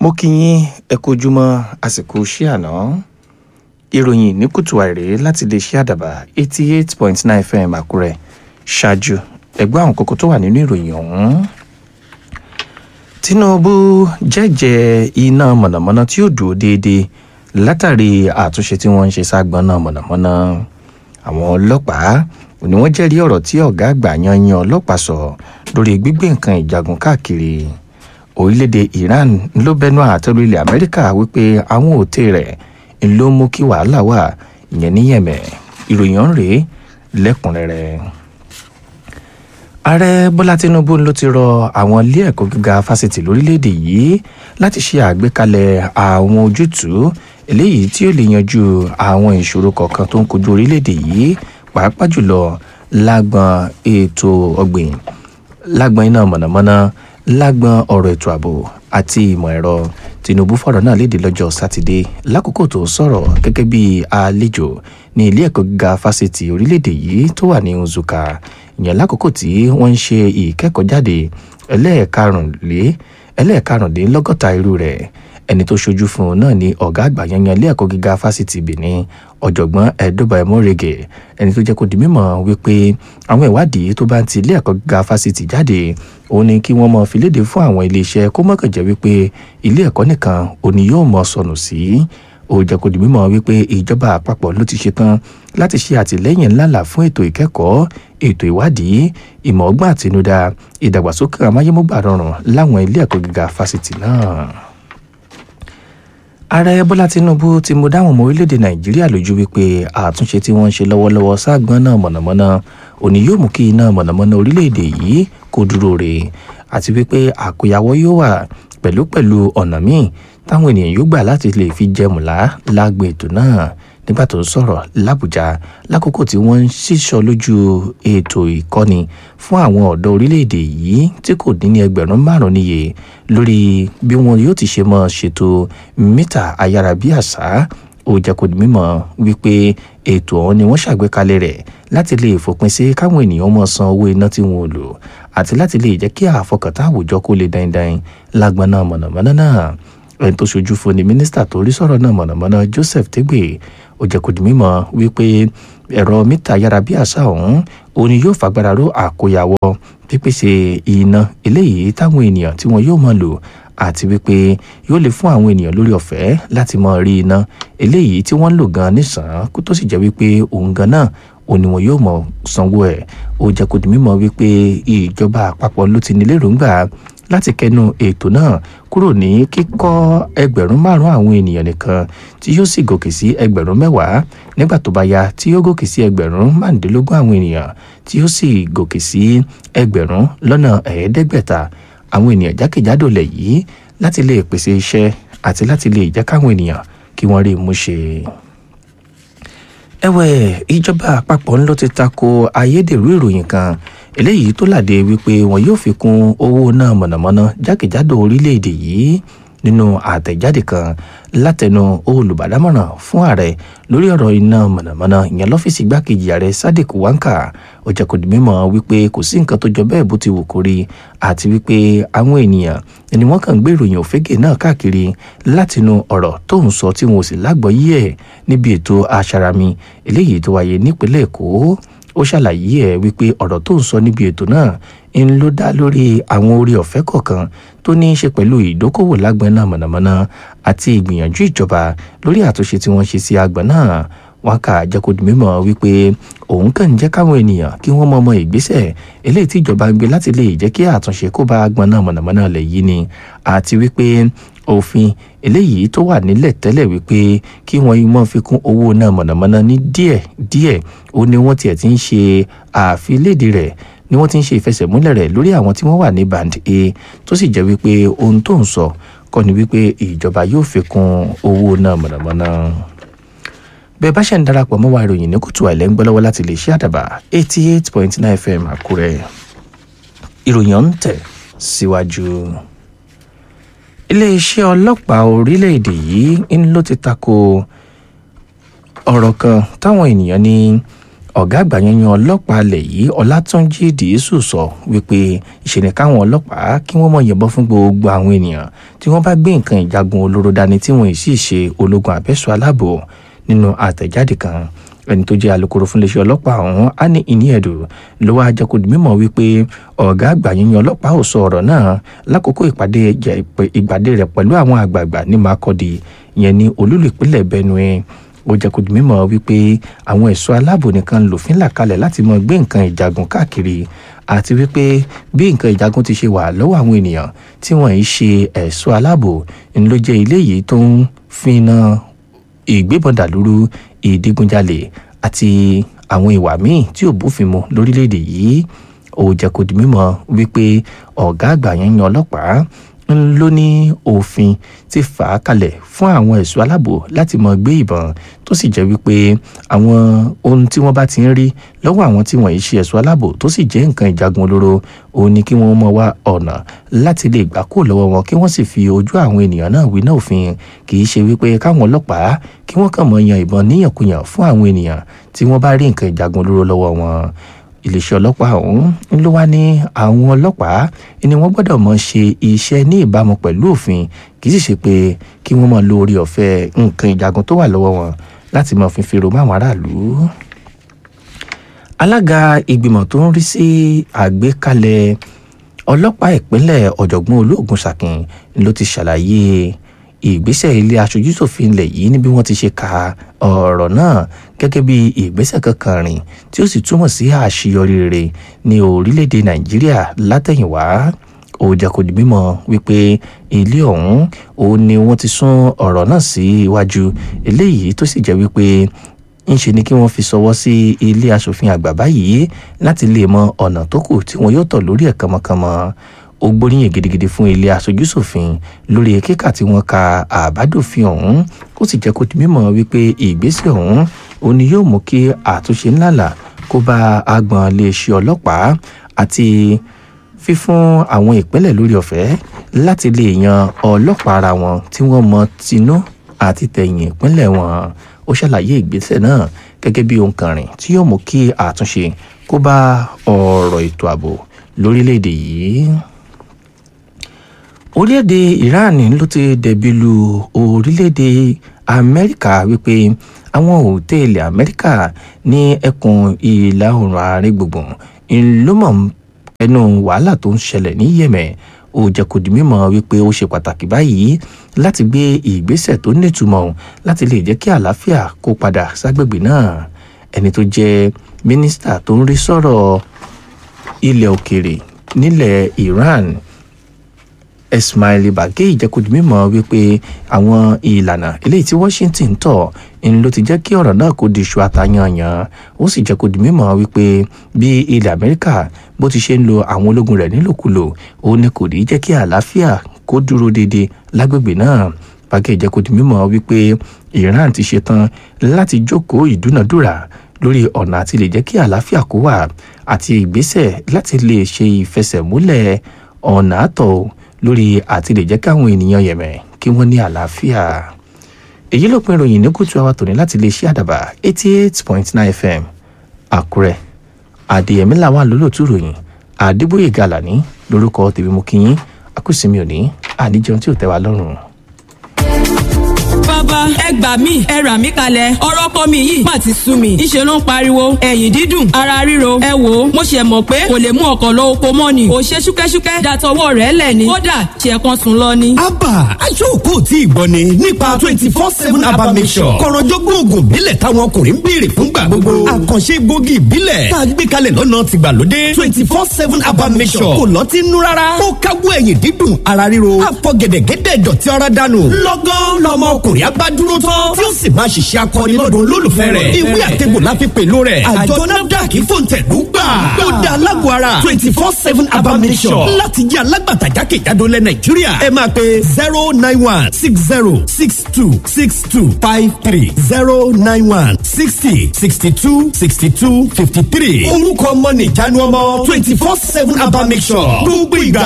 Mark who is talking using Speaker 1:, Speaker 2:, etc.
Speaker 1: mo kí yín ẹ kú ojúmọ́ àsìkò iṣẹ́ àná ìròyìn ní kùtù àìrè láti lè ṣe àdàbà eighty eight point nine fm àkúrẹ́ ṣáájú ẹgbẹ́ àwọn kókó tó wà nínú ìròyìn ọ̀hún. tinubu jẹ́jẹ́ iná mọ̀nàmọ́ná tí ó dúró déédéé látàrí àtúnṣe tí wọ́n ń ṣe ságbọ́n náà mọ̀nàmọ́ná àwọn ọlọ́pàá ni wọ́n jẹ́rìí ọ̀rọ̀ tí ọ̀gá àgbà yanyan ọlọ́pàá sọ lórí gbígbé nǹkan ìjagun káàkiri orílẹ̀-èdè iran ló bẹnu àtẹ́lu ilẹ̀ amẹ́ríkà wípé àwọn òtẹ́ rẹ̀ ló mú kí wàhálà wà ìyẹn ní yẹ̀mẹ̀ ìròyìn ọ̀hún rèé lẹ́kùnrẹ́rẹ́ ààrẹ bọ́lá tinubu ló ti rọ àwọn ilé ẹ̀kọ́ gíga fásitì lórílẹ̀‐èdè yìí láti ṣe àgbékalẹ̀ àwọn ojútùú eléyìí tí ó lè yanjú àwọn ìṣòro kọ̀ọ̀kan tó ń kojú orílẹ̀‐èdè yìí pàápàá jùlọ lágbọn ètò ọ̀gbìn lágbọn iná mọ̀nàmọ́ná lágbọn ọ̀rọ̀ ètò ààbò àti ìmọ̀ ẹ̀rọ tinubu fọ̀rọ̀ náà léde lọ́jọ́ sátidé lákòókò tó sọ̀rọ̀ gẹ́gẹ́ bí àlejò ní ilé ẹ̀kọ́ gíga fásitì orílẹ̀‐èdè yìí tó wà ní nzuka ìyẹn lákòókò tí wọ́n ń ṣe ìkẹ́kọ̀ọ́jáde ẹlẹ́ẹ̀karùnlélọ́gọ́ta irú rẹ̀ ẹni tó ṣojú fún un náà ni ọ̀gá àgbà yanyan ilé ẹ̀kọ́ gíga fásitì benin ọ̀jọ̀gbọ́n ẹ̀dọ́bà ẹ̀mọ́rẹ́gẹ̀ ẹni tó jẹ́ kó di mímọ̀ wípé àwọn ìwádìí tó bá ń ti ilé ẹ̀kọ́ gíga fásitì jáde òun ni kí wọ́n mọ fi léde fún àwọn iléeṣẹ́ kó mọ̀kàn jẹ́ wípé ilé ẹ̀kọ́ nìkan òní yóò mọ sọnù sí ó jẹ́ kó di mímọ̀ wípé ìjọba àpapọ̀ ló ti ṣetán láti ṣe àtìlẹ́yìn ńláńlá fún ètò ìkẹ́kọ̀ọ́ ètò ìwádìí ìmọ̀ ọgbọ́n àtinúdá ìdàgbàsókè amáyémúgbà rọrùn láwọn ilé ẹ̀kọ́ gíga fásitì náà ààrẹ bọ́lá tinubu ti mú dáhùn ọmọ orílẹ̀-èdè nàìjíríà lójú wípé àtúnṣe tí wọ́n ń ṣe lọ́wọ́lọ́wọ́ sáàgbọ́n náà mọ̀nàmọ́ná òní yóò mú kí iná mọ̀nàmọ́ná orílẹ̀-èdè yìí kó dúró re àti wípé àkóyawọ́ yóò wà pẹ̀lúpẹ̀lú ọ̀nà míì táwọn ènìyàn yóò gbà láti lè fi jẹmùlá lágbo ètò náà nígbà tó ń sọ̀rọ̀ làbújá lákòókò tí wọ́n ń ṣíṣọ lójú ètò ìkọ́ni fún àwọn ọ̀dọ́ orílẹ̀-èdè yìí tí kò dín ní ẹgbẹ̀rún márùn-ún níye lórí bí wọn yóò ti ṣe mọ́ ṣètò mítà ayárabíàṣá ó jẹ́ kó di mímọ̀ wípé ètò ọ̀hún ni wọ́n ṣàgbékalẹ̀ rẹ̀ láti lè fòpin sí káwọn ènìyàn mọ̀ san owó iná tí wọn ò lò àti láti lè jẹ́ kí àfọkàntán àwùjọ kó lè dáindáin lágbọ́n náà mọ̀nàmọ́ná náà ẹni tó ṣojú fún ni mínísítà tó rí sọ̀rọ̀ náà mọ̀nàmọ́ná joseph tegbe ó jẹ́ kó di mímọ̀ wípé ẹ̀rọ mítà ayárabíàṣá ọ̀hún òun ni yóò fagbára ró àkóyawọ́ pípèsè iná eléyìí táwọn ènìyàn tí wọn yóò mọ̀ lò àti wípé yóò lè fún àwọn ènìyàn lórí ọ̀fẹ́ láti mọ rí iná eléyìí tí wọ́n ń lò gan nísàn kó tó sì jẹ́ wípé òun gan náà òun ni wọn yóò mọ̀ sanwó ẹ̀ ó jẹ́ kó di mímọ̀ wípé ìjọba àpapọ̀ ló ti ní lérògbà láti kẹnu ètò náà kúrò ní kíkọ́ ẹgbẹ̀rún márùn àwọn ènìyàn nìkan tí yóò sì gòkè sí ẹgbẹ̀rún mẹ́wàá nígbà tó bá yá tí yóò gòkè sí ẹgbẹ̀rún márùndínlógún àwọn ènìyàn tí yóò sì gòkè sí ẹgbẹ̀rún lọ́nà ẹ̀ẹ́dẹ́gbẹ̀ta àwọn ènìyàn jákèjádò lẹ̀ yìí láti lè pèsè iṣẹ́ àti láti lè jẹ́ káwọn ènìyàn kí wọ́n rí i mú ṣe ẹ̀wẹ̀ ìjọba àpapọ̀ ńlọ ti tako ayédèrú ìròyìn kan eléyìí tó làdé wípé wọn yóò fi kún owó náà mọ̀nàmọ́ná jákèjádò orílẹ̀-èdè yìí nínú àtẹ̀jáde kan látẹnu olùbádámọ̀ràn fún ààrẹ lórí ọ̀rọ̀ iná mọ̀nàmọ́ná ìyẹn lọ́fíìsì igbákejì ààrẹ sadiq wanka ó jẹ́ kó di mímọ̀ wípé kò sí nǹkan tó jọ bẹ́ẹ̀ bó ti wù kó rí àti wípé àwọn ènìyàn ni wọ́n kàn ń gbé ìròyìn òfégè náà káàkiri látinú ọ̀rọ̀ tó ń sọ tí wọn ò sì lágbọ́yé ẹ̀ níbi ètò aṣarami eléyìí tó wáyé nípínlẹ̀ èkó ó ṣàlàyé ẹ̀ wípé ọ̀rọ̀ tó ń sọ níbi ètò náà ń ló dá lórí àwọn orí ọ̀fẹ́ kọ̀ọ̀kan tó ní í ṣe pẹ̀lú ìdókòwò lágbọn náà mọ̀nàmọ́ná àti ìgbìyànjú ìjọba lórí àtúnṣe tí wọ́n ṣe sí agbọ̀n náà wọn kà jẹ́ kó di mímọ̀ wípé òun kàn ń jẹ́ káwọn ènìyàn kí wọ́n mọ ọmọ ìgbésẹ̀ eléyìí tí ìjọba ń gbé láti lè jẹ́ kí àtúnṣe kó bá agbọ̀n náà mọ̀nàmọ́ná lẹ̀ yìí ni àti wípé òfin eléyìí tó wà nílẹ̀ tẹ́lẹ̀ wípé kí wọ́n mọ́ fi kún owó náà mọ̀nàmọ́ná ní díẹ̀ díẹ̀ ó ní wọ́n tiẹ̀ ti ń ṣe àfilédè rẹ̀ ni wọ́n ti ń ṣe ìfẹsẹ̀múlẹ̀ rẹ̀ lórí àwọn tí wọ́n wà ní band a tó sì jẹ́ wípé ohun tó ń sọ kọ́ ni wípé ìjọba yóò fi kún owó náà mọ̀nàmọ́ná bẹ́ẹ̀ bá ṣe ń darapọ̀ mọ́ wa ìròyìn ní kùtù àìlẹ́ ń gbọ́ lọ́wọ́ láti lè ṣe àdàbà eighty eight point nine fm àkúrẹ́ ìròyìn ọ̀hún tẹ̀ síwájú. iléeṣẹ́ ọlọ́pàá orílẹ̀-èdè yìí ń ló ti tako ọ̀rọ̀ kan táwọn ènìyàn ní ọ̀gá àgbà yanyan ọlọ́pàá alẹ̀ yìí ọlátúnjì dìísù sọ wípé ìṣẹ̀lẹ̀ káwọn ọlọ́pàá kí wọ́n mọ̀ yìnbọn fún gbogbo àwọn ènìyàn tí wọ́n bá gbé nǹkan ìjagun olóró dání tí wọ́n sì ṣe ológun àbẹ́sọ̀ aláàbò nínú àtẹ̀jáde kan ẹni tó jẹ́ alukoro fún iléeṣẹ́ ọlọ́pàá ọ̀hún á ní ìní ẹ̀dùn ló wá jẹ́ kó di mímọ̀ wípé ọ̀gá àgbà yíyan ọlọ́pàá ò sọ ọ̀rọ̀ náà lákòókò ìpàdé ìpàdé rẹ̀ pẹ̀lú àwọn àgbààgbà ní Makurdi ìyẹn ní olúlu ìpínlẹ̀ Benue ó jẹ́ kó di mímọ̀ wípé àwọn ẹ̀ṣọ́ aláàbò nìkan lòfin là kalẹ̀ láti mọ gbé nǹkan ìjagun káàkiri àti wípé bí nǹkan ìjagun ti ṣe wà lọ́wọ́ àwọn ènìyàn tí wọ́n yìí ṣe ẹ̀ṣọ́ aláàbò ń ló jẹ́ ilé yìí tó ń fi na ìgbébọn dàlúrú ìdígunjalè àti àwọn ìwà míì tí ò bófin mu lórílẹ̀‐èdè yìí ó jẹ́ kó di mímọ̀ wípé ọ̀gá àgbà yẹn yan ọlọ́pàá ń ló ní òfin ti fà á kalẹ̀ fún àwọn ẹ̀ṣọ́ aláàbò láti mọ gbé ìbọn tó sì jẹ́ wípé àwọn ohun tí wọ́n bá ti ń rí lọ́wọ́ àwọn tí wọ́n yìí ṣe ẹ̀ṣọ́ aláàbò tó sì jẹ́ nǹkan ìjagun olóró òun ni kí wọ́n mọ wá ọ̀nà láti lè gbà kó lọ́wọ́ wọn kí wọ́n sì fi ojú àwọn ènìyàn náà wí náà òfin kì í ṣe wípé káwọn ọlọ́pàá kí wọ́n kàn mọ yan ìbọn níyànkuyàn fún àwọn ènìyàn tí wọ́n bá rí nǹkan ìjagun olóró lọ́wọ́ wọn iléeṣẹ́ ọlọ́pàá ọ̀hún ló wá ní àwọn ọlọ́pàá ni wọ́n gbọ́dọ̀ mọ̀ ṣe iṣẹ́ ní ìbámu pẹ̀lú òfin kì í sì ṣe pé kí wọ́n mọ̀ lo orí ọ̀fẹ́ nǹkan ìjagun tó wà lọ́wọ́ wọn láti mọ̀ fífi ro máwọn aráàlú. alága ìgbìmọ̀ tó ń rí sí àgbékalẹ̀ ọlọ́pàá ìpínlẹ̀ ọ̀jọ̀gbọ́n olóògùn ṣàkìn ló ti ṣàlàyé ìgbésẹ̀ ilé aṣojúṣòfin ilẹ̀ yìí ní bí wọ́n ti ṣe ka ọ̀rọ̀ náà gẹ́gẹ́ bí ìgbésẹ̀ kankan rìn tí ó sì túmọ̀ sí àṣeyọrí rere ní orílẹ̀-èdè nàìjíríà látẹ̀yìnwá ó jẹ́ kó di mímọ̀ wípé ilé ọ̀hún òun ni wọ́n ti sún ọ̀rọ̀ náà sí iwájú eléyìí tó sì jẹ́ wípé ńṣe ni kí wọ́n fi ṣọwọ́ sí ilé aṣòfin àgbà báyìí láti lè mọ ọ̀nà tó kù tí wọ́n yóò tọ̀ lórí ẹ̀ kánmọ́kánmọ́ ó gbóríyìn gidigidi fún ilé aṣojúṣòfin lórí kíkà tí wọ́n ka àbádòfin ọ̀hún ó sì jẹ́ kó di mímọ̀ wípé ìgbésẹ̀ ọ̀hún òun ni yóò mú kí àtúnṣe ńláńlá kó bá agbọ̀n iléeṣẹ́ ọlọ́pàá àti fífún àwọn ìpínlẹ̀ lórí ọ̀fẹ́ láti lè yan ọlọ́pàá ara wọn tí wọ́n mọ tinú àti tẹ̀yìn ìpínlẹ̀ wọn ó ṣàlàyé ìgbésẹ̀ náà gẹ́gẹ́ bí ohun kan rìn tí yóò mú kí àtúnṣe kó bá ọ̀rọ̀ ètò ààbò lórílẹ̀‐èdè yìí orílẹ̀-èdè Iran ló ti dẹ̀bi lu orílẹ̀-èdè Amẹ́ríkà wípé àwọn òtẹ́ẹ̀lì Amẹ́ríkà ní ẹkùn ìlà oòrùn àárín gbùngbùn ńlọmọ̀ ẹnu wàhálà tó ń ṣẹlẹ̀ ní Yemen ó jẹ́ kó di mímọ̀ wípé ó ṣe pàtàkì báyìí láti gbé ìgbésẹ̀ tó nítumọ̀ láti lè jẹ́ kí àlàáfíà kó padà ságbègbè náà ẹni tó jẹ́ mínísítà tó ń rí sọ̀rọ̀ ilẹ̀ òkèèrè nílẹ̀ Iran Ismail Bagay ìjẹ́kùdì mímọ̀ wípé àwọn ìlànà eléyìí tí Washington tọ̀ ń ló ti jẹ́ kí ọ̀rọ̀ náà kó di iṣu àtàyànyàn ó sì jẹ́kùdì mímọ̀ wípé bí ilẹ̀ Amẹ́ríkà bó ti ṣe ń lo àwọn ológun rẹ̀ nílòkulò ó ní kò ní jẹ́ kí àlàáfíà kó dúró déédéé lágbègbè náà Bagay ìjẹ́kùdì mímọ̀ wípé Iran ti ṣetán láti jókòó ìdúnàdúrà lórí ọ̀nà àti lè jẹ́ kí àlàáfíà kó wà àti ìgbésẹ̀ láti lè ṣe ìfẹsẹ̀múlẹ̀ ọ̀nà àtọ̀ lórí àti lè jẹ́ káwọn ènìyàn Yemen kí wọ́n ní àlàáfíà èyí ló pin ìròyìn ní kùtù àwa tòní láti lè ṣe àdàbà eighty eight point nine fm àkúrẹ́ àdèyẹmí làwọn àlólòtú ròyìn àdébóyè gàlàní lórúkọ tèmi mú kí yín akúsìmí òní àníjẹun tí ò tẹ́ wa lọ́rùn
Speaker 2: bàbá ẹ gbà mí ẹ rà mí kalẹ̀ ọ̀rọ̀ kọ́ mi yìí má ti sú mi ńṣe ló ń pariwo ẹ̀yìn dídùn ara ríro ẹ wò ó mo ṣe mọ̀ pé kò lè mú ọkọ̀ lọ oko mọ́ ni kò ṣe ṣúkẹ́ṣúkẹ́ dàtọwọ́ rẹ̀ lẹ̀ ni kódà ṣe kan sùn lọ ni.
Speaker 3: abba aṣọ́kò tí ì gbọ́ ni nípa twenty four seven abba mission kọ̀rọ̀jọ́gbọ́n oògùn ìbílẹ̀ táwọn ọkùnrin ń béèrè fúngbà gbogbo àkànṣe gbòógì ìbílẹ̀ tá a gbé kalẹ̀ lọ́nà tìgbàlódé twenty four seven abba mission kò lọ́tí nú rárá ó káwọ́ ẹ̀yìn dídùn ara ríro àfọ̀gẹ̀dẹ̀gẹ̀dẹ̀ dọ̀tí ara dànù lọ́gán lọ́mọ ọkùnrin abá dúró tán tí ó sì máa ṣiṣẹ́ akọni lọ́dọ̀ olólùfẹ́ rẹ̀ ìwé àtẹ̀gbò la fi pèlú rẹ̀ àjọ nafdac fòǹtẹ̀lú gbà ó da alágbó ara twenty four seven abamisọ̀ láti jẹ́ alágbàtà jákèjádò lẹ̀ nàìjíríà ẹ máa pe zero nine one six zero six two six two five three zero nine one sixty sixty two sixty two fifty three orúkọ ọmọ nìjánu ọmọ twenty four seven abamisọ̀ gbogbo ìgbà